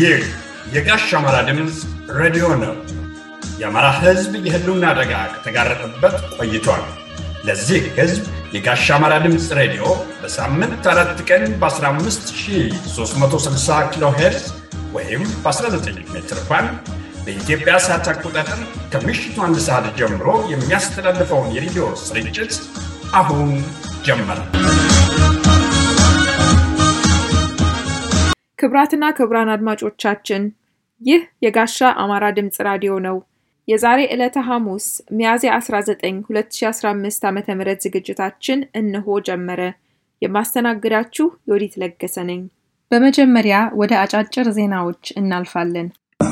ይህ የጋሽ አማራ ድምፅ ሬዲዮ ነው። የአማራ ሕዝብ የህልውና አደጋ ከተጋረጠበት ቆይቷል። ለዚህ ሕዝብ የጋሽ አማራ ድምፅ ሬዲዮ በሳምንት አራት ቀን በ15360 ኪሎ ሄርዝ ወይም በ19 ሜትር ባንድ በኢትዮጵያ ሰዓት አቆጣጠር ከምሽቱ አንድ ሰዓት ጀምሮ የሚያስተላልፈውን የሬዲዮ ስርጭት አሁን ጀመረ። ክብራትና ክብራን አድማጮቻችን ይህ የጋሻ አማራ ድምፅ ራዲዮ ነው። የዛሬ ዕለተ ሐሙስ ሚያዝያ 19 2015 ዓ ም ዝግጅታችን እነሆ ጀመረ። የማስተናግዳችሁ የወዲት ለገሰ ነኝ። በመጀመሪያ ወደ አጫጭር ዜናዎች እናልፋለን።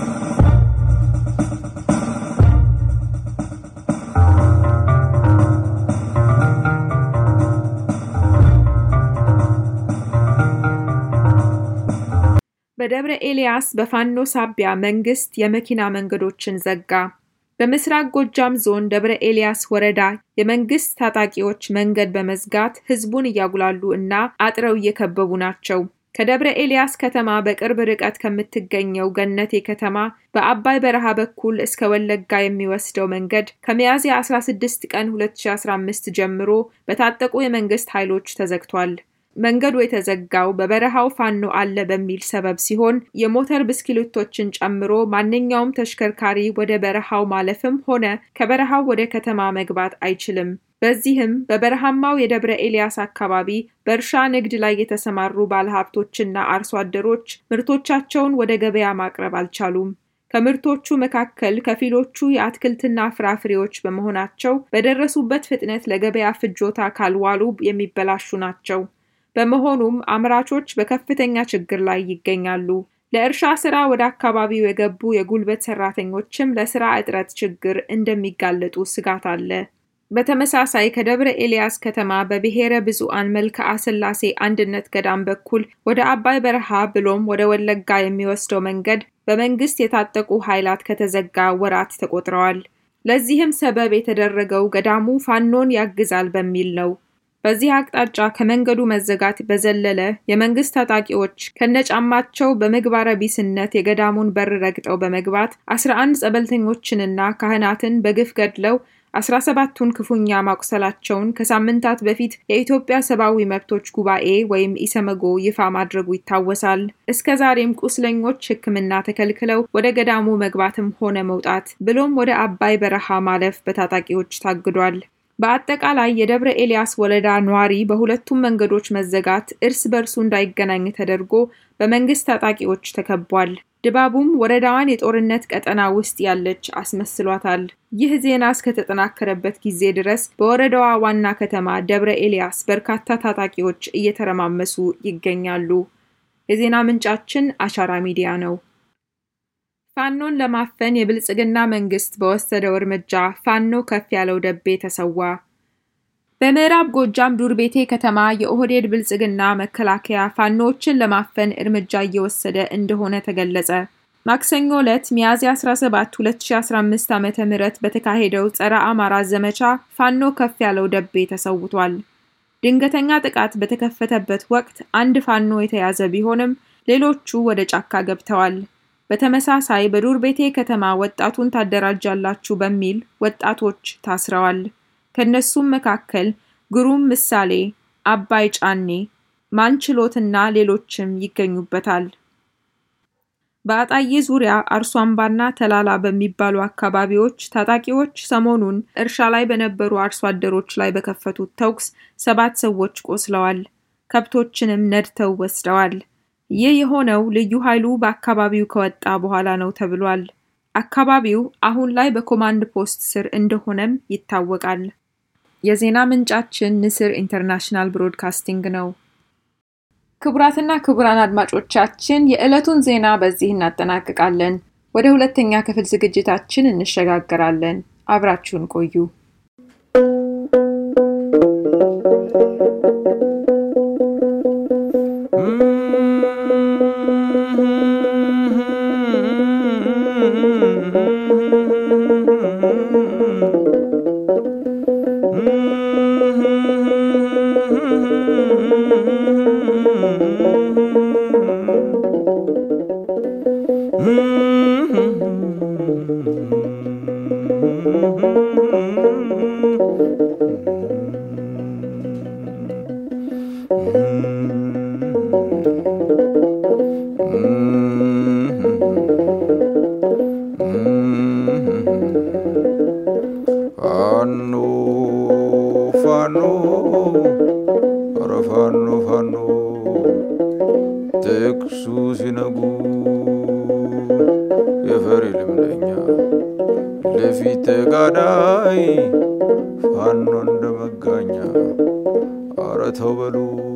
በደብረ ኤልያስ በፋኖ ሳቢያ መንግስት የመኪና መንገዶችን ዘጋ። በምስራቅ ጎጃም ዞን ደብረ ኤልያስ ወረዳ የመንግስት ታጣቂዎች መንገድ በመዝጋት ህዝቡን እያጉላሉ እና አጥረው እየከበቡ ናቸው። ከደብረ ኤልያስ ከተማ በቅርብ ርቀት ከምትገኘው ገነቴ ከተማ በአባይ በረሃ በኩል እስከ ወለጋ የሚወስደው መንገድ ከሚያዝያ 16 ቀን 2015 ጀምሮ በታጠቁ የመንግስት ኃይሎች ተዘግቷል። መንገዱ የተዘጋው በበረሃው ፋኖ አለ በሚል ሰበብ ሲሆን የሞተር ብስክሌቶችን ጨምሮ ማንኛውም ተሽከርካሪ ወደ በረሃው ማለፍም ሆነ ከበረሃው ወደ ከተማ መግባት አይችልም። በዚህም በበረሃማው የደብረ ኤልያስ አካባቢ በእርሻ ንግድ ላይ የተሰማሩ ባለሀብቶችና አርሶ አደሮች ምርቶቻቸውን ወደ ገበያ ማቅረብ አልቻሉም። ከምርቶቹ መካከል ከፊሎቹ የአትክልትና ፍራፍሬዎች በመሆናቸው በደረሱበት ፍጥነት ለገበያ ፍጆታ ካልዋሉ የሚበላሹ ናቸው። በመሆኑም አምራቾች በከፍተኛ ችግር ላይ ይገኛሉ። ለእርሻ ስራ ወደ አካባቢው የገቡ የጉልበት ሰራተኞችም ለስራ እጥረት ችግር እንደሚጋለጡ ስጋት አለ። በተመሳሳይ ከደብረ ኤልያስ ከተማ በብሔረ ብፁዓን መልክዓ ሥላሴ አንድነት ገዳም በኩል ወደ አባይ በረሃ ብሎም ወደ ወለጋ የሚወስደው መንገድ በመንግስት የታጠቁ ኃይላት ከተዘጋ ወራት ተቆጥረዋል። ለዚህም ሰበብ የተደረገው ገዳሙ ፋኖን ያግዛል በሚል ነው። በዚህ አቅጣጫ ከመንገዱ መዘጋት በዘለለ የመንግስት ታጣቂዎች ከነጫማቸው በምግባረ ቢስነት የገዳሙን በር ረግጠው በመግባት አስራ አንድ ጸበልተኞችንና ካህናትን በግፍ ገድለው አስራ ሰባቱን ክፉኛ ማቁሰላቸውን ከሳምንታት በፊት የኢትዮጵያ ሰብአዊ መብቶች ጉባኤ ወይም ኢሰመጎ ይፋ ማድረጉ ይታወሳል። እስከ ዛሬም ቁስለኞች ሕክምና ተከልክለው ወደ ገዳሙ መግባትም ሆነ መውጣት ብሎም ወደ አባይ በረሃ ማለፍ በታጣቂዎች ታግዷል። በአጠቃላይ የደብረ ኤልያስ ወረዳ ነዋሪ በሁለቱም መንገዶች መዘጋት እርስ በርሱ እንዳይገናኝ ተደርጎ በመንግስት ታጣቂዎች ተከቧል። ድባቡም ወረዳዋን የጦርነት ቀጠና ውስጥ ያለች አስመስሏታል። ይህ ዜና እስከተጠናከረበት ጊዜ ድረስ በወረዳዋ ዋና ከተማ ደብረ ኤልያስ በርካታ ታጣቂዎች እየተረማመሱ ይገኛሉ። የዜና ምንጫችን አሻራ ሚዲያ ነው። ፋኖን ለማፈን የብልጽግና መንግስት በወሰደው እርምጃ ፋኖ ከፍ ያለው ደቤ ተሰዋ። በምዕራብ ጎጃም ዱርቤቴ ከተማ የኦህዴድ ብልጽግና መከላከያ ፋኖዎችን ለማፈን እርምጃ እየወሰደ እንደሆነ ተገለጸ። ማክሰኞ ዕለት ሚያዝያ 17 2015 ዓ ም በተካሄደው ጸረ አማራ ዘመቻ ፋኖ ከፍ ያለው ደቤ ተሰውቷል። ድንገተኛ ጥቃት በተከፈተበት ወቅት አንድ ፋኖ የተያዘ ቢሆንም ሌሎቹ ወደ ጫካ ገብተዋል። በተመሳሳይ በዱር ቤቴ ከተማ ወጣቱን ታደራጃላችሁ በሚል ወጣቶች ታስረዋል። ከነሱም መካከል ግሩም ምሳሌ፣ አባይ ጫኔ፣ ማንችሎትና ሌሎችም ይገኙበታል። በአጣዬ ዙሪያ አርሶ አምባና ተላላ በሚባሉ አካባቢዎች ታጣቂዎች ሰሞኑን እርሻ ላይ በነበሩ አርሶ አደሮች ላይ በከፈቱት ተኩስ ሰባት ሰዎች ቆስለዋል። ከብቶችንም ነድተው ወስደዋል። ይህ የሆነው ልዩ ኃይሉ በአካባቢው ከወጣ በኋላ ነው ተብሏል። አካባቢው አሁን ላይ በኮማንድ ፖስት ስር እንደሆነም ይታወቃል። የዜና ምንጫችን ንስር ኢንተርናሽናል ብሮድካስቲንግ ነው። ክቡራትና ክቡራን አድማጮቻችን የዕለቱን ዜና በዚህ እናጠናቅቃለን። ወደ ሁለተኛ ክፍል ዝግጅታችን እንሸጋገራለን። አብራችሁን ቆዩ። ፋኖ ፋኖ ኧረ ፋኖ ፋኖ ጥቅሱ ሲነጉ የፈሪ ልምደኛ ለፊት ተጋዳይ ፋኖ እንደ መጋኛ ኧረ ተው በሉ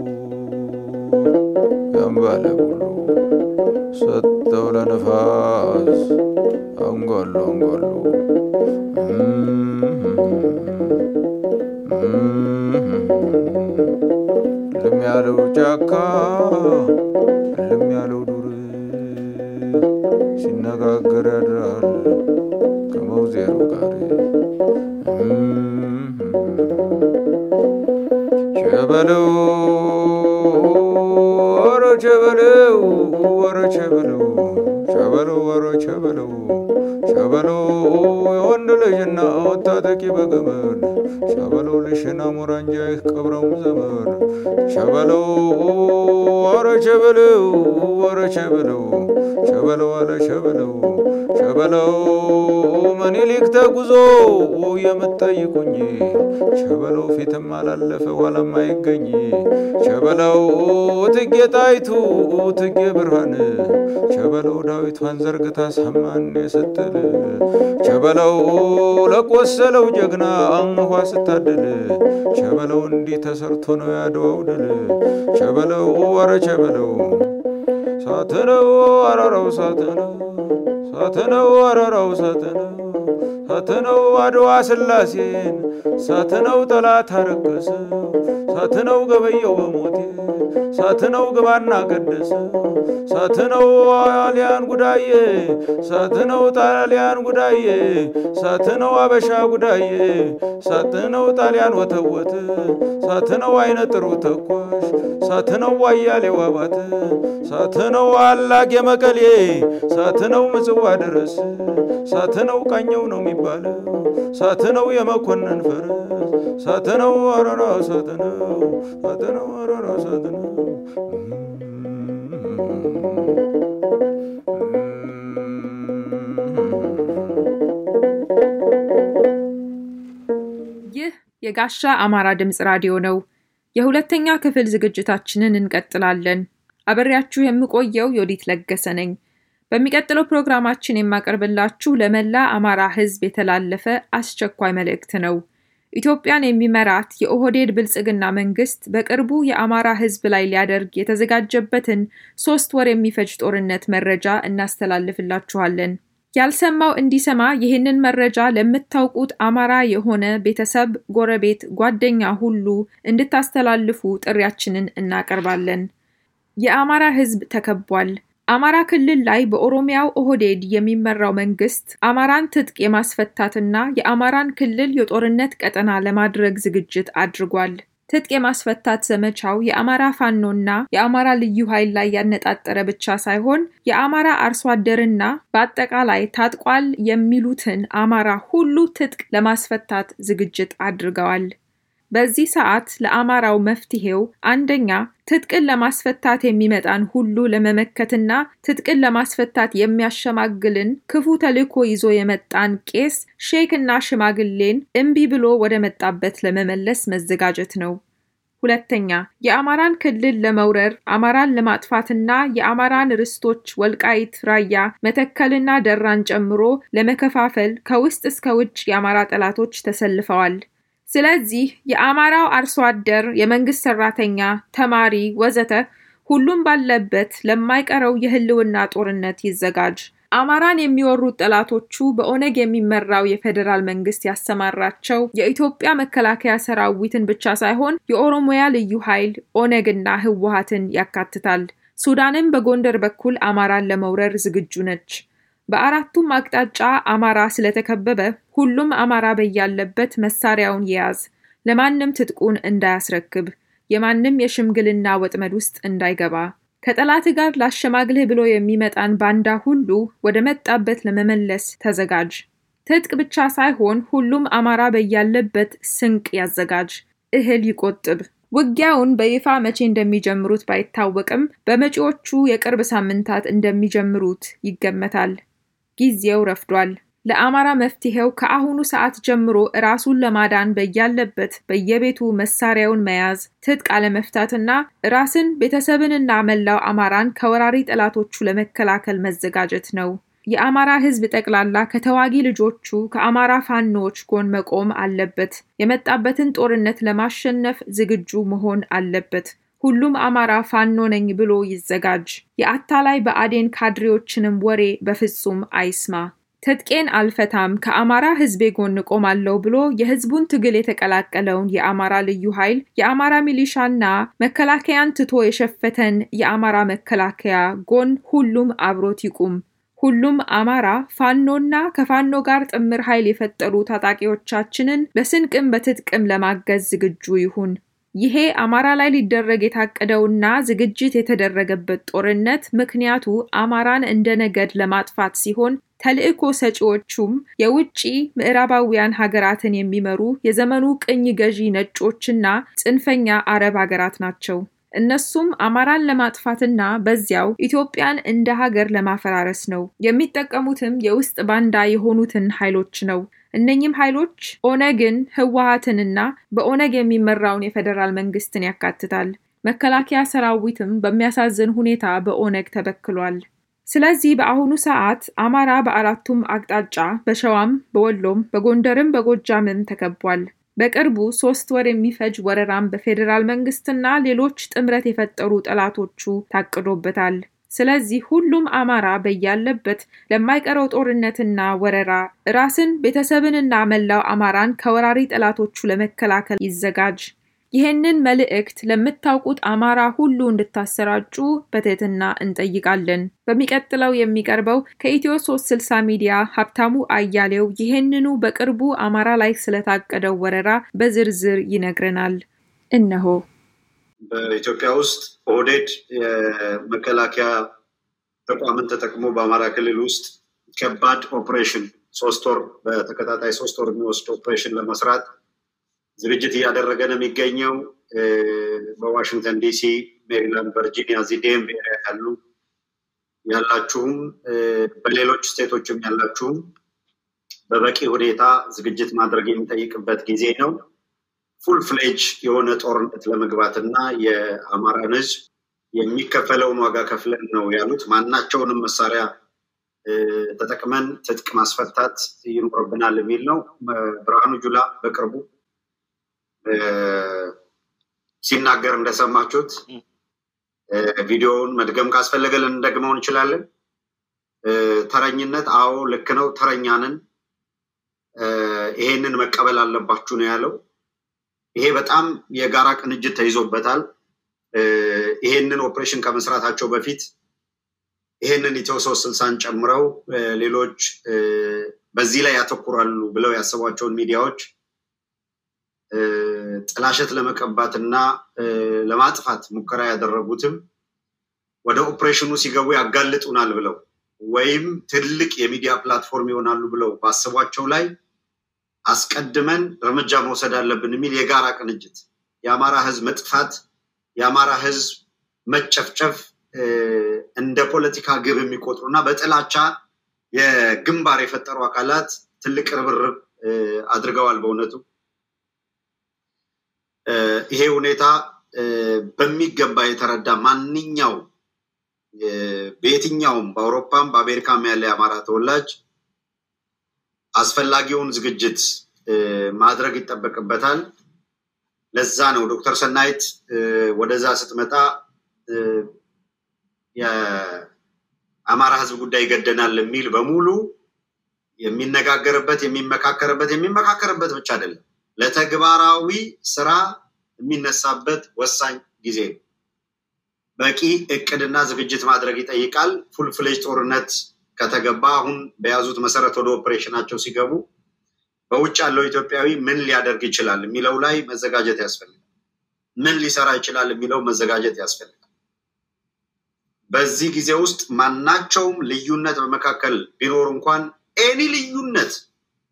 ያምባለ ሁሉ ሰጠው ለነፋስ አንጓሉ አንጓሉ ልም ያለው ጫካ ልም ያለው ዱር ሲነጋገር ያድራል ከመውዜሩ ጋር ቸበለው ወረ ቸበለው ወረ ቸበለው ቸበለው ወረ ቸበለው ሸበለው የወንድ ልጅና ወታጠቂ በገመድ ሸበለው ልሽና ሙራንጃ ቀብረውም ዘመድ ሸበለው ወረ ሸበለው ወረ ሸበለው ሸበለው አለ ሸበለው ሸበለው ምኒልክ ተጉዞ የምትጠይቁኝ ሸበለው ፊትም አላለፈ ኋላም አይገኝ ሸበለው ትጌ ጣይቱ ትጌ ብርሃን ሸበለው ዳዊቷን ዘርግታ ሰማን ስትል ሸበለው ለቆሰለው ጀግና አንኳ ስታድል ሸበለው እንዲህ ተሰርቶ ነው ያድዋው ድል ሸበለው ወረ ሸበለው ሳትነው አረራው ሳትነው ሳትነው አረራው ሳትነው ሳትነው አድዋ ስላሴን ሳትነው ጠላት አረከሰው ሳትነው ገበየው በሞቴ ሳትነው ግባና ቀደሰ ሳትነው ጣሊያን ጉዳዬ ሳትነው ጣሊያን ጉዳዬ ሳትነው አበሻ ጉዳዬ ሳትነው ጣሊያን ወተወት ሳትነው አይነ ጥሩ ተኳሽ ሳትነው ዋያሌው አባት ሳትነው አላቅ የመቀሌ ሳትነው ምጽዋ ድረስ ሳትነው ቃኘው ነው የሚባለው ሳትነው የመኮንን ፈረስ ሳትነው አረራ ሳትነው ሳትነው አረራ ሳትነው ይህ የጋሻ አማራ ድምፅ ራዲዮ ነው። የሁለተኛ ክፍል ዝግጅታችንን እንቀጥላለን። አበሬያችሁ የምቆየው ዮዲት ለገሰ ነኝ። በሚቀጥለው ፕሮግራማችን የማቀርብላችሁ ለመላ አማራ ሕዝብ የተላለፈ አስቸኳይ መልእክት ነው። ኢትዮጵያን የሚመራት የኦህዴድ ብልጽግና መንግስት በቅርቡ የአማራ ሕዝብ ላይ ሊያደርግ የተዘጋጀበትን ሶስት ወር የሚፈጅ ጦርነት መረጃ እናስተላልፍላችኋለን። ያልሰማው እንዲሰማ ይህንን መረጃ ለምታውቁት አማራ የሆነ ቤተሰብ፣ ጎረቤት፣ ጓደኛ ሁሉ እንድታስተላልፉ ጥሪያችንን እናቀርባለን። የአማራ ሕዝብ ተከቧል። አማራ ክልል ላይ በኦሮሚያው ኦህዴድ የሚመራው መንግስት አማራን ትጥቅ የማስፈታትና የአማራን ክልል የጦርነት ቀጠና ለማድረግ ዝግጅት አድርጓል። ትጥቅ የማስፈታት ዘመቻው የአማራ ፋኖና የአማራ ልዩ ኃይል ላይ ያነጣጠረ ብቻ ሳይሆን የአማራ አርሶ አደርና በአጠቃላይ ታጥቋል የሚሉትን አማራ ሁሉ ትጥቅ ለማስፈታት ዝግጅት አድርገዋል። በዚህ ሰዓት ለአማራው መፍትሄው አንደኛ ትጥቅን ለማስፈታት የሚመጣን ሁሉ ለመመከትና ትጥቅን ለማስፈታት የሚያሸማግልን ክፉ ተልዕኮ ይዞ የመጣን ቄስ፣ ሼክና ሽማግሌን እምቢ ብሎ ወደ መጣበት ለመመለስ መዘጋጀት ነው። ሁለተኛ የአማራን ክልል ለመውረር አማራን ለማጥፋትና የአማራን ርስቶች ወልቃይት፣ ራያ፣ መተከልና ደራን ጨምሮ ለመከፋፈል ከውስጥ እስከ ውጭ የአማራ ጠላቶች ተሰልፈዋል። ስለዚህ የአማራው አርሶ አደር፣ የመንግስት ሰራተኛ፣ ተማሪ ወዘተ ሁሉም ባለበት ለማይቀረው የህልውና ጦርነት ይዘጋጅ። አማራን የሚወሩት ጠላቶቹ በኦነግ የሚመራው የፌዴራል መንግስት ያሰማራቸው የኢትዮጵያ መከላከያ ሰራዊትን ብቻ ሳይሆን የኦሮሚያ ልዩ ኃይል ኦነግና ህወሀትን ያካትታል። ሱዳንም በጎንደር በኩል አማራን ለመውረር ዝግጁ ነች። በአራቱም አቅጣጫ አማራ ስለተከበበ ሁሉም አማራ በያለበት መሳሪያውን የያዝ፣ ለማንም ትጥቁን እንዳያስረክብ፣ የማንም የሽምግልና ወጥመድ ውስጥ እንዳይገባ፣ ከጠላት ጋር ላሸማግልህ ብሎ የሚመጣን ባንዳ ሁሉ ወደ መጣበት ለመመለስ ተዘጋጅ። ትጥቅ ብቻ ሳይሆን ሁሉም አማራ በያለበት ስንቅ ያዘጋጅ፣ እህል ይቆጥብ። ውጊያውን በይፋ መቼ እንደሚጀምሩት ባይታወቅም በመጪዎቹ የቅርብ ሳምንታት እንደሚጀምሩት ይገመታል። ጊዜው ረፍዷል። ለአማራ መፍትሄው ከአሁኑ ሰዓት ጀምሮ ራሱን ለማዳን በያለበት በየቤቱ መሳሪያውን መያዝ፣ ትጥቅ አለመፍታትና ራስን ቤተሰብንና መላው አማራን ከወራሪ ጠላቶቹ ለመከላከል መዘጋጀት ነው። የአማራ ሕዝብ ጠቅላላ ከተዋጊ ልጆቹ ከአማራ ፋኖዎች ጎን መቆም አለበት። የመጣበትን ጦርነት ለማሸነፍ ዝግጁ መሆን አለበት። ሁሉም አማራ ፋኖ ነኝ ብሎ ይዘጋጅ። የአታላይ ብአዴን ካድሬዎችንም ወሬ በፍጹም አይስማ። ትጥቄን አልፈታም ከአማራ ሕዝቤ ጎን ቆማለሁ ብሎ የሕዝቡን ትግል የተቀላቀለውን የአማራ ልዩ ኃይል የአማራ ሚሊሻና መከላከያን ትቶ የሸፈተን የአማራ መከላከያ ጎን ሁሉም አብሮት ይቁም። ሁሉም አማራ ፋኖና ከፋኖ ጋር ጥምር ኃይል የፈጠሩ ታጣቂዎቻችንን በስንቅም በትጥቅም ለማገዝ ዝግጁ ይሁን። ይሄ አማራ ላይ ሊደረግ የታቀደውና ዝግጅት የተደረገበት ጦርነት ምክንያቱ አማራን እንደ ነገድ ለማጥፋት ሲሆን ተልዕኮ ሰጪዎቹም የውጭ ምዕራባውያን ሀገራትን የሚመሩ የዘመኑ ቅኝ ገዢ ነጮችና ጽንፈኛ አረብ ሀገራት ናቸው። እነሱም አማራን ለማጥፋትና በዚያው ኢትዮጵያን እንደ ሀገር ለማፈራረስ ነው። የሚጠቀሙትም የውስጥ ባንዳ የሆኑትን ኃይሎች ነው። እነኚህም ኃይሎች ኦነግን፣ ህወሀትንና በኦነግ የሚመራውን የፌዴራል መንግስትን ያካትታል። መከላከያ ሰራዊትም በሚያሳዝን ሁኔታ በኦነግ ተበክሏል። ስለዚህ በአሁኑ ሰዓት አማራ በአራቱም አቅጣጫ በሸዋም፣ በወሎም፣ በጎንደርም በጎጃምም ተከቧል። በቅርቡ ሶስት ወር የሚፈጅ ወረራም በፌዴራል መንግስትና ሌሎች ጥምረት የፈጠሩ ጠላቶቹ ታቅዶበታል። ስለዚህ ሁሉም አማራ በያለበት ለማይቀረው ጦርነትና ወረራ ራስን ቤተሰብንና መላው አማራን ከወራሪ ጠላቶቹ ለመከላከል ይዘጋጅ። ይህንን መልእክት ለምታውቁት አማራ ሁሉ እንድታሰራጩ በትህትና እንጠይቃለን። በሚቀጥለው የሚቀርበው ከኢትዮ 360 ሚዲያ ሀብታሙ አያሌው ይህንኑ በቅርቡ አማራ ላይ ስለታቀደው ወረራ በዝርዝር ይነግረናል። እነሆ። በኢትዮጵያ ውስጥ ኦህዴድ የመከላከያ ተቋምን ተጠቅሞ በአማራ ክልል ውስጥ ከባድ ኦፕሬሽን ሶስት ወር በተከታታይ ሶስት ወር የሚወስድ ኦፕሬሽን ለመስራት ዝግጅት እያደረገ ነው የሚገኘው። በዋሽንግተን ዲሲ፣ ሜሪላንድ፣ ቨርጂኒያ እዚህ ዴምቭ ኤሪያ ያሉ ያላችሁም በሌሎች ስቴቶችም ያላችሁም በበቂ ሁኔታ ዝግጅት ማድረግ የሚጠይቅበት ጊዜ ነው። ፉል ፍሌጅ የሆነ ጦርነት ለመግባት እና የአማራን ሕዝብ የሚከፈለውን ዋጋ ከፍለን ነው ያሉት። ማናቸውንም መሳሪያ ተጠቅመን ትጥቅ ማስፈታት ይኖርብናል የሚል ነው። ብርሃኑ ጁላ በቅርቡ ሲናገር እንደሰማችሁት ቪዲዮውን መድገም ካስፈለገ ልንደግመው እንችላለን። ተረኝነት፣ አዎ ልክ ነው፣ ተረኛንን ይሄንን መቀበል አለባችሁ ነው ያለው። ይሄ በጣም የጋራ ቅንጅት ተይዞበታል። ይሄንን ኦፕሬሽን ከመስራታቸው በፊት ይሄንን ኢትዮ ሶስት ስልሳን ጨምረው ሌሎች በዚህ ላይ ያተኩራሉ ብለው ያሰቧቸውን ሚዲያዎች ጥላሸት ለመቀባት እና ለማጥፋት ሙከራ ያደረጉትም ወደ ኦፕሬሽኑ ሲገቡ ያጋልጡናል ብለው ወይም ትልቅ የሚዲያ ፕላትፎርም ይሆናሉ ብለው ባሰቧቸው ላይ አስቀድመን እርምጃ መውሰድ አለብን የሚል የጋራ ቅንጅት የአማራ ሕዝብ መጥፋት የአማራ ሕዝብ መጨፍጨፍ እንደ ፖለቲካ ግብ የሚቆጥሩ እና በጥላቻ የግንባር የፈጠሩ አካላት ትልቅ ርብርብ አድርገዋል። በእውነቱ ይሄ ሁኔታ በሚገባ የተረዳ ማንኛው በየትኛውም በአውሮፓም በአሜሪካም ያለ የአማራ ተወላጅ አስፈላጊውን ዝግጅት ማድረግ ይጠበቅበታል። ለዛ ነው ዶክተር ሰናይት ወደዛ ስትመጣ የአማራ ህዝብ ጉዳይ ይገደናል የሚል በሙሉ የሚነጋገርበት የሚመካከርበት የሚመካከርበት ብቻ አይደለም፣ ለተግባራዊ ስራ የሚነሳበት ወሳኝ ጊዜ ነው። በቂ እቅድና ዝግጅት ማድረግ ይጠይቃል። ፉል ፍሌጅ ጦርነት ከተገባ አሁን በያዙት መሰረት ወደ ኦፕሬሽናቸው ሲገቡ በውጭ ያለው ኢትዮጵያዊ ምን ሊያደርግ ይችላል የሚለው ላይ መዘጋጀት ያስፈልጋል። ምን ሊሰራ ይችላል የሚለው መዘጋጀት ያስፈልጋል። በዚህ ጊዜ ውስጥ ማናቸውም ልዩነት በመካከል ቢኖር እንኳን ኤኒ ልዩነት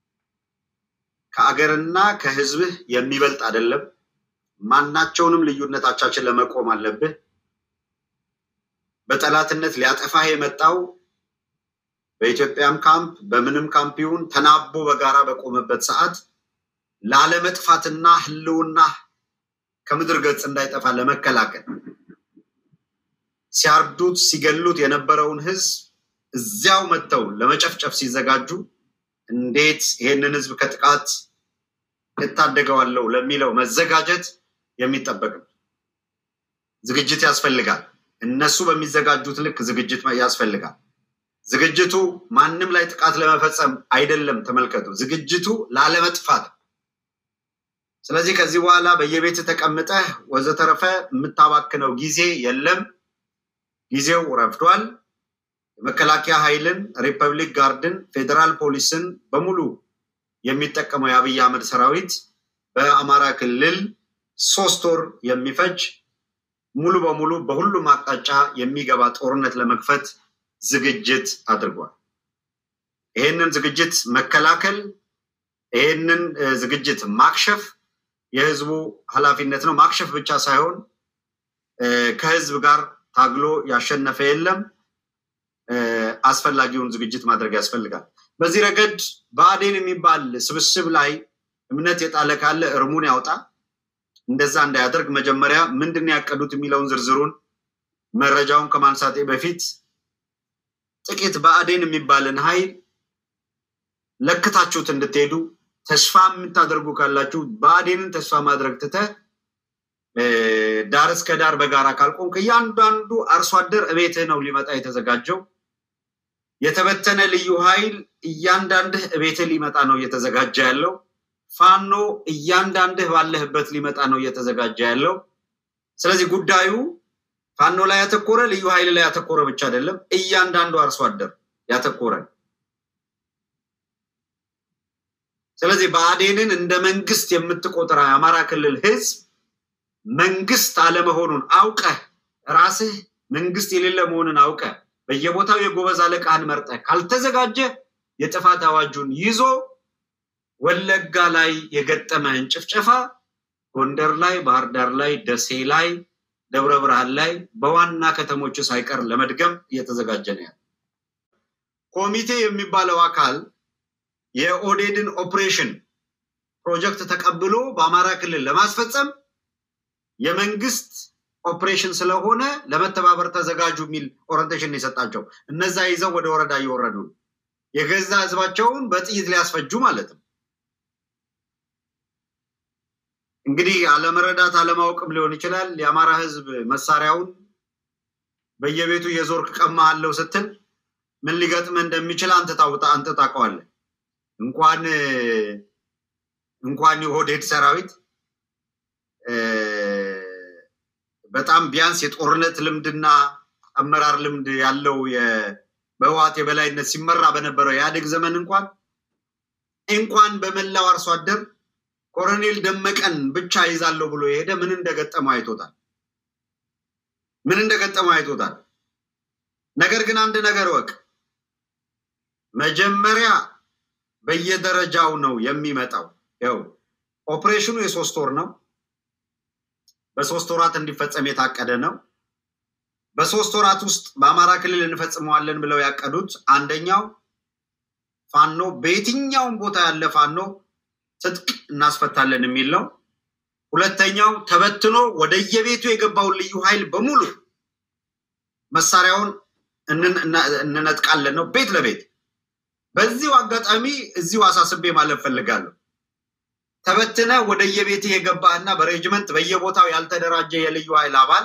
ከአገርና ከህዝብህ የሚበልጥ አይደለም። ማናቸውንም ልዩነታቻችን ለመቆም አለብህ። በጠላትነት ሊያጠፋህ የመጣው በኢትዮጵያም ካምፕ በምንም ካምፕ ይሁን ተናቦ በጋራ በቆመበት ሰዓት ላለመጥፋትና ህልውና ከምድር ገጽ እንዳይጠፋ ለመከላከል ሲያርዱት ሲገሉት የነበረውን ህዝብ እዚያው መጥተው ለመጨፍጨፍ ሲዘጋጁ እንዴት ይሄንን ህዝብ ከጥቃት እታደገዋለሁ ለሚለው መዘጋጀት የሚጠበቅ ነው። ዝግጅት ያስፈልጋል። እነሱ በሚዘጋጁት ልክ ዝግጅት ያስፈልጋል። ዝግጅቱ ማንም ላይ ጥቃት ለመፈጸም አይደለም። ተመልከቱ፣ ዝግጅቱ ላለመጥፋት። ስለዚህ ከዚህ በኋላ በየቤት ተቀምጠህ ወዘተረፈ የምታባክነው ጊዜ የለም። ጊዜው ረፍዷል። የመከላከያ ኃይልን፣ ሪፐብሊክ ጋርድን፣ ፌዴራል ፖሊስን በሙሉ የሚጠቀመው የአብይ አህመድ ሰራዊት በአማራ ክልል ሶስት ወር የሚፈጅ ሙሉ በሙሉ በሁሉም አቅጣጫ የሚገባ ጦርነት ለመክፈት ዝግጅት አድርጓል። ይህንን ዝግጅት መከላከል፣ ይህንን ዝግጅት ማክሸፍ የህዝቡ ኃላፊነት ነው። ማክሸፍ ብቻ ሳይሆን ከህዝብ ጋር ታግሎ ያሸነፈ የለም። አስፈላጊውን ዝግጅት ማድረግ ያስፈልጋል። በዚህ ረገድ ብአዴን የሚባል ስብስብ ላይ እምነት የጣለ ካለ እርሙን ያውጣ። እንደዛ እንዳያደርግ መጀመሪያ ምንድን ነው ያቀዱት የሚለውን ዝርዝሩን መረጃውን ከማንሳቴ በፊት ጥቂት ብአዴን የሚባልን ኃይል ለክታችሁት እንድትሄዱ ተስፋ የምታደርጉ ካላችሁ ብአዴንን ተስፋ ማድረግ ትተህ ዳር እስከ ዳር በጋራ ካልቆምክ እያንዳንዱ አርሶ አደር እቤትህ ነው ሊመጣ የተዘጋጀው። የተበተነ ልዩ ኃይል እያንዳንድህ እቤትህ ሊመጣ ነው እየተዘጋጀ ያለው። ፋኖ እያንዳንድህ ባለህበት ሊመጣ ነው እየተዘጋጀ ያለው። ስለዚህ ጉዳዩ ፋኖ ላይ ያተኮረ ልዩ ኃይል ላይ ያተኮረ ብቻ አይደለም፣ እያንዳንዱ አርሶ አደር ያተኮረ። ስለዚህ ብአዴንን እንደ መንግስት የምትቆጥር የአማራ ክልል ህዝብ መንግስት አለመሆኑን አውቀህ ራስህ መንግስት የሌለ መሆኑን አውቀህ በየቦታው የጎበዝ አለቃህን መርጠህ ካልተዘጋጀ የጥፋት አዋጁን ይዞ ወለጋ ላይ የገጠመህን ጭፍጨፋ ጎንደር ላይ፣ ባህር ዳር ላይ፣ ደሴ ላይ፣ ደብረ ብርሃን ላይ በዋና ከተሞቹ ሳይቀር ለመድገም እየተዘጋጀ ነው ያለ ኮሚቴ የሚባለው አካል የኦዴድን ኦፕሬሽን ፕሮጀክት ተቀብሎ በአማራ ክልል ለማስፈጸም የመንግስት ኦፕሬሽን ስለሆነ ለመተባበር ተዘጋጁ የሚል ኦሪንቴሽን የሰጣቸው እነዛ ይዘው ወደ ወረዳ እየወረዱ የገዛ ህዝባቸውን በጥይት ሊያስፈጁ ማለት ነው። እንግዲህ አለመረዳት አለማወቅም ሊሆን ይችላል። የአማራ ህዝብ መሳሪያውን በየቤቱ የዞርክ ቀማሃለሁ ስትል ምን ሊገጥምህ እንደሚችል አንተ ታውቀዋለህ። እንኳን እንኳን የኦህዴድ ሰራዊት በጣም ቢያንስ የጦርነት ልምድና አመራር ልምድ ያለው በህወሓት የበላይነት ሲመራ በነበረው የኢህአዴግ ዘመን እንኳን እንኳን በመላው አርሶ አደር ኮሎኔል ደመቀን ብቻ ይዛለሁ ብሎ የሄደ ምን እንደገጠመው አይቶታል። ምን እንደገጠመው አይቶታል። ነገር ግን አንድ ነገር ወቅ መጀመሪያ በየደረጃው ነው የሚመጣው። ያው ኦፕሬሽኑ የሶስት ወር ነው። በሶስት ወራት እንዲፈጸም የታቀደ ነው። በሶስት ወራት ውስጥ በአማራ ክልል እንፈጽመዋለን ብለው ያቀዱት አንደኛው ፋኖ በየትኛውም ቦታ ያለ ፋኖ ትጥቅ እናስፈታለን የሚል ነው። ሁለተኛው ተበትኖ ወደየቤቱ የገባውን ልዩ ኃይል በሙሉ መሳሪያውን እንነጥቃለን ነው፣ ቤት ለቤት። በዚሁ አጋጣሚ እዚሁ አሳስቤ ማለት ፈልጋለሁ። ተበትነ ወደየቤት የገባህና በሬጅመንት በየቦታው ያልተደራጀ የልዩ ኃይል አባል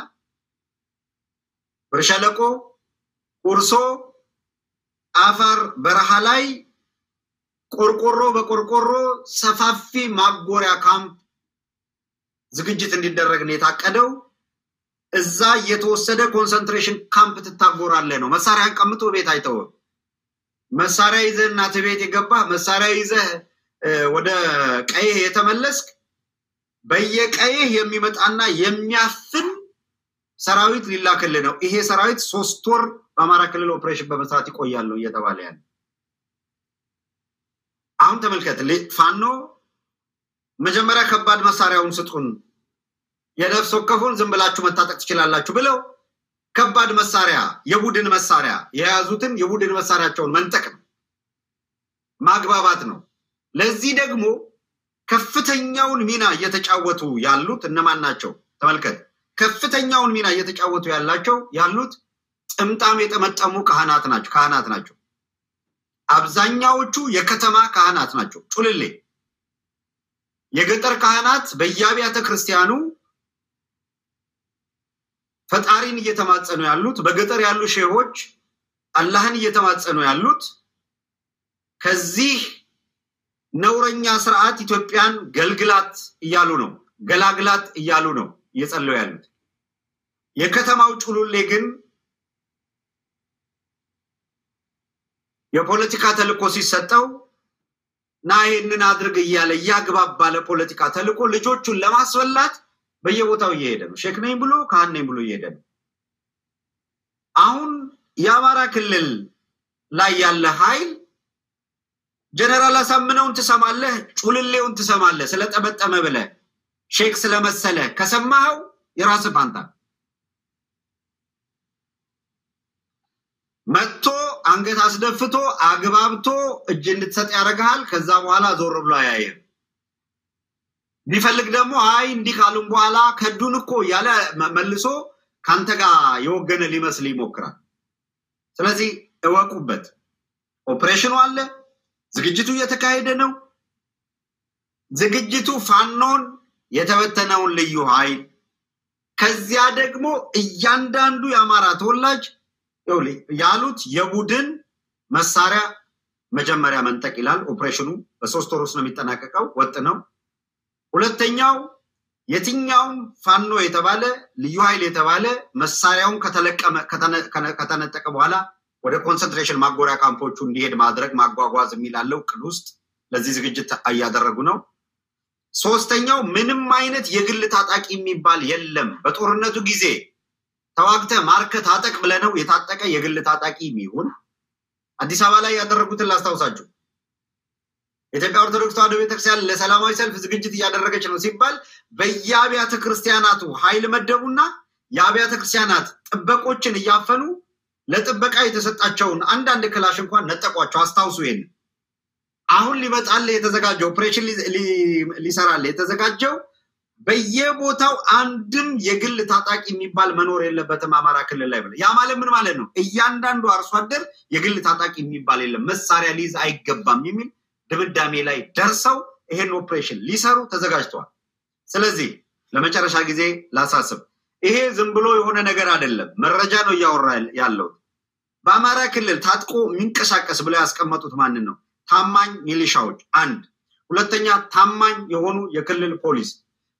ብርሸለቆ፣ ቁርሶ፣ አፋር በረሃ ላይ ቆርቆሮ በቆርቆሮ ሰፋፊ ማጎሪያ ካምፕ ዝግጅት እንዲደረግ ነው የታቀደው። እዛ እየተወሰደ ኮንሰንትሬሽን ካምፕ ትታጎራለህ ነው። መሳሪያን ቀምጦ ቤት አይተውም። መሳሪያ ይዘህ እናት ቤት የገባህ መሳሪያ ይዘህ ወደ ቀይህ የተመለስክ በየቀይህ የሚመጣና የሚያፍን ሰራዊት ሊላክልህ ነው። ይሄ ሰራዊት ሶስት ወር በአማራ ክልል ኦፕሬሽን በመስራት ይቆያል ነው እየተባለ ያለ። አሁን ተመልከት፣ ፋኖ መጀመሪያ ከባድ መሳሪያውን ስጡን፣ የነፍስ ወከፉን ዝም ብላችሁ መታጠቅ ትችላላችሁ ብለው ከባድ መሳሪያ የቡድን መሳሪያ የያዙትን የቡድን መሳሪያቸውን መንጠቅ ነው፣ ማግባባት ነው። ለዚህ ደግሞ ከፍተኛውን ሚና እየተጫወቱ ያሉት እነማን ናቸው? ተመልከት። ከፍተኛውን ሚና እየተጫወቱ ያላቸው ያሉት ጥምጣም የጠመጠሙ ካህናት ናቸው ካህናት ናቸው። አብዛኛዎቹ የከተማ ካህናት ናቸው። ጩልሌ የገጠር ካህናት በየአብያተ ክርስቲያኑ ፈጣሪን እየተማጸኑ ያሉት፣ በገጠር ያሉ ሼሆች አላህን እየተማጸኑ ያሉት ከዚህ ነውረኛ ስርዓት ኢትዮጵያን ገልግላት እያሉ ነው፣ ገላግላት እያሉ ነው እየጸለዩ ያሉት። የከተማው ጩሉሌ ግን የፖለቲካ ተልእኮ ሲሰጠው ና ይህንን አድርግ እያለ እያግባባ ለፖለቲካ ተልእኮ ልጆቹን ለማስበላት በየቦታው እየሄደ ነው። ሼክ ነኝ ብሎ ካህን ነኝ ብሎ እየሄደ ነው። አሁን የአማራ ክልል ላይ ያለ ኃይል ጀነራል አሳምነውን ትሰማለህ፣ ጩልሌውን ትሰማለህ። ስለጠመጠመ ብለህ ሼክ ስለመሰለ ከሰማኸው የራስህ ፋንታ መጥቶ አንገት አስደፍቶ አግባብቶ እጅ እንድትሰጥ ያደርግሃል። ከዛ በኋላ ዞር ብሎ አያየህም። ቢፈልግ ደግሞ አይ እንዲህ ካሉም በኋላ ከዱን እኮ እያለ መልሶ ከአንተ ጋር የወገነ ሊመስል ይሞክራል። ስለዚህ እወቁበት። ኦፕሬሽኑ አለ፣ ዝግጅቱ እየተካሄደ ነው። ዝግጅቱ ፋኖን የተበተነውን ልዩ ኃይል ከዚያ ደግሞ እያንዳንዱ የአማራ ተወላጅ ያሉት የቡድን መሳሪያ መጀመሪያ መንጠቅ ይላል። ኦፕሬሽኑ በሶስት ወር ውስጥ ነው የሚጠናቀቀው። ወጥ ነው። ሁለተኛው የትኛውም ፋኖ የተባለ ልዩ ኃይል የተባለ መሳሪያውን ከተነጠቀ በኋላ ወደ ኮንሰንትሬሽን ማጎሪያ ካምፖቹ እንዲሄድ ማድረግ ማጓጓዝ የሚላለው እቅድ ውስጥ ለዚህ ዝግጅት እያደረጉ ነው። ሶስተኛው ምንም አይነት የግል ታጣቂ የሚባል የለም። በጦርነቱ ጊዜ ተዋግተ ማርከ ታጠቅ ብለነው የታጠቀ የግል ታጣቂ የሚሆን አዲስ አበባ ላይ ያደረጉትን ላስታውሳችሁ። የኢትዮጵያ ኦርቶዶክስ ተዋሕዶ ቤተክርስቲያን ለሰላማዊ ሰልፍ ዝግጅት እያደረገች ነው ሲባል በየአብያተ ክርስቲያናቱ ኃይል መደቡና የአብያተ ክርስቲያናት ጥበቆችን እያፈኑ ለጥበቃ የተሰጣቸውን አንዳንድ ክላሽ እንኳን ነጠቋቸው። አስታውሱ። ይሄን አሁን ሊመጣል የተዘጋጀው ኦፕሬሽን ሊሰራል የተዘጋጀው በየቦታው አንድም የግል ታጣቂ የሚባል መኖር የለበትም አማራ ክልል ላይ ብለ ያ ማለት ምን ማለት ነው? እያንዳንዱ አርሶ አደር የግል ታጣቂ የሚባል የለም መሳሪያ ሊይዝ አይገባም የሚል ድምዳሜ ላይ ደርሰው ይሄን ኦፕሬሽን ሊሰሩ ተዘጋጅተዋል። ስለዚህ ለመጨረሻ ጊዜ ላሳስብ፣ ይሄ ዝም ብሎ የሆነ ነገር አይደለም፣ መረጃ ነው እያወራ ያለው። በአማራ ክልል ታጥቆ የሚንቀሳቀስ ብለው ያስቀመጡት ማንን ነው? ታማኝ ሚሊሻዎች አንድ፣ ሁለተኛ ታማኝ የሆኑ የክልል ፖሊስ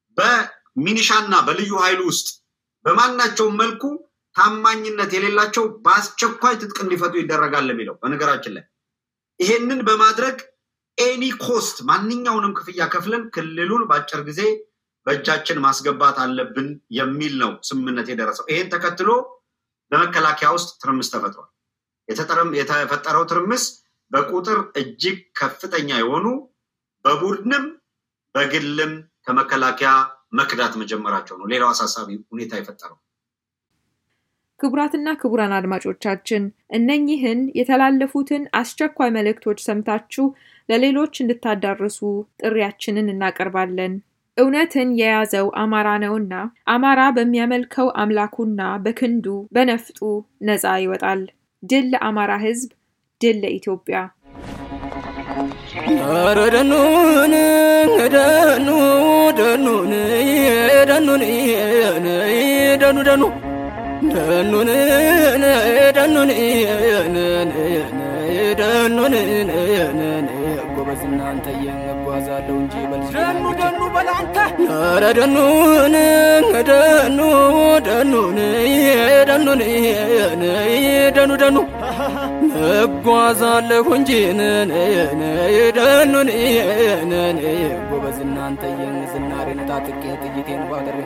በሚኒሻና በልዩ ኃይሉ ውስጥ በማናቸውም መልኩ ታማኝነት የሌላቸው በአስቸኳይ ትጥቅ እንዲፈቱ ይደረጋል የሚለው በነገራችን ላይ ይሄንን በማድረግ ኤኒ ኮስት ማንኛውንም ክፍያ ከፍለን ክልሉን በአጭር ጊዜ በእጃችን ማስገባት አለብን የሚል ነው ስምምነት የደረሰው። ይሄን ተከትሎ በመከላከያ ውስጥ ትርምስ ተፈጥሯል። የተፈጠረው ትርምስ በቁጥር እጅግ ከፍተኛ የሆኑ በቡድንም በግልም ከመከላከያ መክዳት መጀመራቸው ነው ሌላው አሳሳቢ ሁኔታ የፈጠረው። ክቡራትና ክቡራን አድማጮቻችን እነኚህን የተላለፉትን አስቸኳይ መልእክቶች ሰምታችሁ ለሌሎች እንድታዳርሱ ጥሪያችንን እናቀርባለን። እውነትን የያዘው አማራ ነውና አማራ በሚያመልከው አምላኩና በክንዱ በነፍጡ ነፃ ይወጣል። ድል ለአማራ ሕዝብ፣ ድል ለኢትዮጵያ። ኧረ ደኑን ደኑ ደኑን ደኑን ደኑ ደኑ ደኑን ደኑን ደኑን ጎበዝ እናንተ እጓዛለሁ እንጂ ደኑ ደኑ በላንተ ኧረ ደኑን ደኑ ደኑን ደኑን ደኑ ደኑ እጓዛለሁ እንጂ ደኑን ጎበዝ እናንተ ዝናሬን ታጥቄ ጥይቴን ባደሬ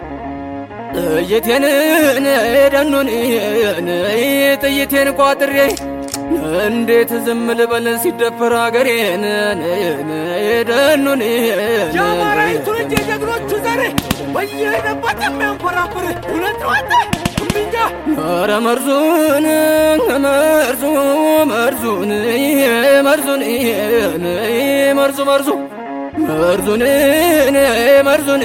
ጥይቴን ደኑን ጥይቴን ቋጥሬ እንዴት ዝም ልበል ሲደፈር አገሬን ደኑን የአማራዊቱ ልጅ የጀግኖቹ ዘር በየሄደበት የሚያንኮራፍር እውነት ነው አንተ እምቢኛ ኧረ መርዙን መርዙ መርዙን መርዙን መርዙ መርዙ መርዙን መርዙን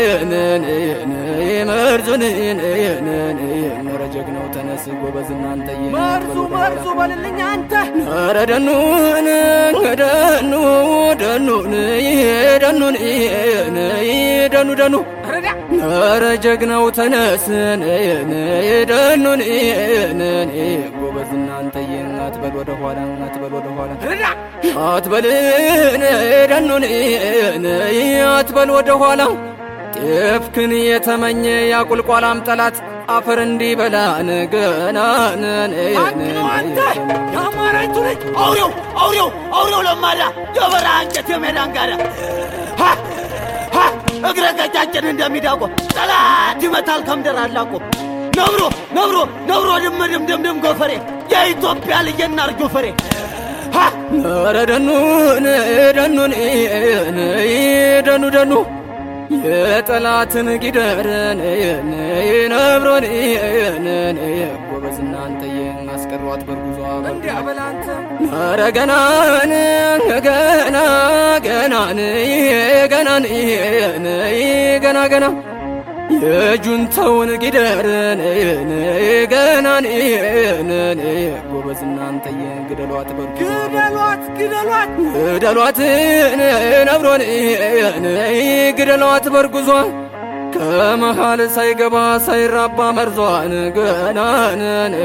መርዙን ኧረ ጀግናው ተነስ ጎበዝ እናንተ መርዙ መርዙ በልልኝ አንተ ኧረ ደኑን ደኑ ደኑን ደኑን ደኑ ደኑ ረዳ ኧረ ጀግናው ተነስን ደኑን ጎበዝ እናንተዬ አትበል ወደ ኋላ አትበል ወደ ኋላ ረዳ አትበልን ደኑን አትበል ወደ ኋላ ጤፍክን የተመኘ ያቁልቋላም ጠላት አፈር እንዲበላን ገናን አንተ አንተ የአማራዊቱ ልጅ አውሬው አውሬው አውሬው ለማዳ የበረሃ እንጨት የሜዳ አንጋዳ ሀ! ሀ! እግረ ቀጫጭን እንደሚዳቆ ጠላት ይመታል ከምድር አላቆ ነብሮ ነብሮ ነብሮ ድም ድም ድም ድም ጎፈሬ የኢትዮጵያ ልጅና እርጎ ፈሬ ሀ! ኧረ ደኑን ደኑን ደኑ ደኑ የጠላትን ጊደርን ነብሮን ጎበዝ እናንተዬ አስቀሯት በርጉዟ እንዲያ በል አንተ ኧረ ገናን ገና ገናን ገናን ገና ገና የጁንተውን ጊደርን ገናን ጎበዝ እናንተዬ ግደሏት በርጉዟ ግደሏት ግደሏት ግደሏት ነብሮን ግደሏት በርጉዟ ከመሃል ሳይገባ ሳይራባ መርዟን ገናን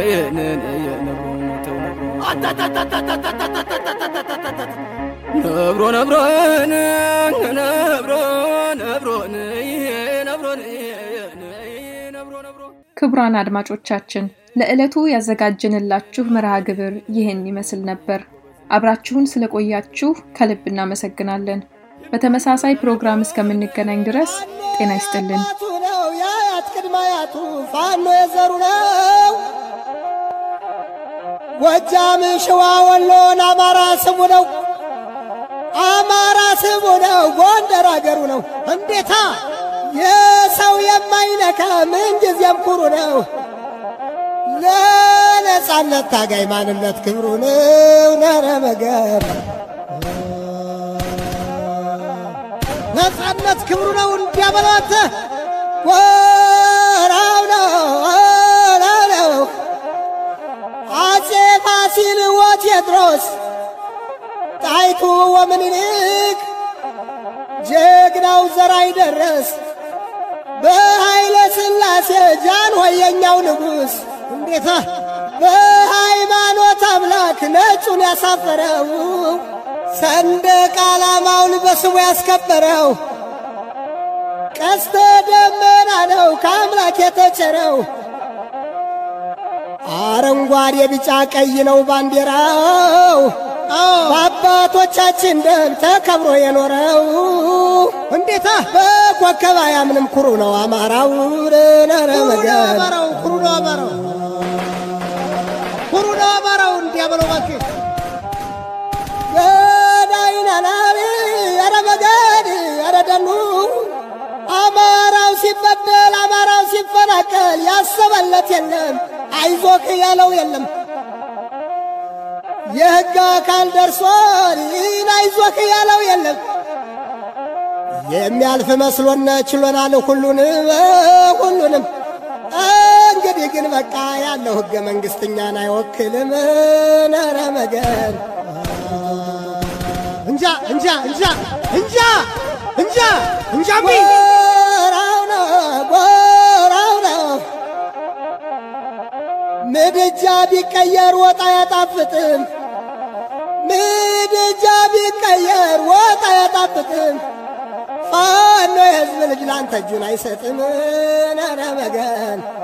ነብሮ ነብሮን ነብሮ ነብሮን ነብሮን ነብሮ ነብሮ ክቡራን አድማጮቻችን ለዕለቱ ያዘጋጀንላችሁ መርሃ ግብር ይህን ይመስል ነበር። አብራችሁን ስለቆያችሁ ከልብ እናመሰግናለን። በተመሳሳይ ፕሮግራም እስከምንገናኝ ድረስ ጤና ይስጥልን። አያቱ ነው የአያት ቅድመ አያቱ ፋኖ የዘሩ ነው። ጎጃም፣ ሸዋ፣ ወሎን አማራ ስሙ ነው። አማራ ስሙ ነው። ጎንደር አገሩ ነው። እንዴታ የሰው የማይነካ ምንጊዜም ኩሩ ነው። ለነጻነት ታጋይ ማንነት ክብሩ ነው። ነረ መገር ነጻነት ክብሩ ነው። እንዲያበለው አንተ ወራው ነው ወራው ነው አጼ ፋሲል ወቴዎድሮስ ጣይቱ ወምኒልክ ጀግናው ዘራይ ደረስ በኃይለ ሥላሴ ጃንሆይ የኛው ንጉሥ እንዴታ በሃይማኖት አምላክ ነጩን ያሳፈረው ሰንደቅ ዓላማውን በስሙ ያስከበረው ቀስተ ደመና ነው ከአምላክ የተቸረው አረንጓዴ ቢጫ ቀይ ነው ባንዲራው በአባቶቻችን ደም ተከብሮ የኖረው እንዴታ በኮከብ አያምንም ኩሩ ነው አማራው ነረ መገን ኩሩ ነው አማራው ኩሩ ነው አማራው እንዲያበለው እባክህ ገዳይናናሪ ኧረ መገን ኧረ ደኑ አማራው ሲበደል አማራው ሲፈናቀል ያሰበለት የለም አይዞክ ያለው የለም የሕግ አካል ደርሷል ይህን አይዞክ ያለው የለም የሚያልፍ መስሎነ ችሎናል ሁሉንም ሁሉንም እንግዲህ ግን በቃ ያለው ሕገ መንግሥት እኛን አይወክልም ነረ መገን እንጃ እንጃ እንጃ እንጃ እንጃ እንጃ ጎራው ነው ጎራው ነው ምድጃ ቢቀየር ወጥ አያጣፍጥም ምድጃ ቢቀየር ወጥ አያጣፍጥም ፋኖ የሕዝብ ልጅ ላንተ እጁን አይሰጥም ነረ መገን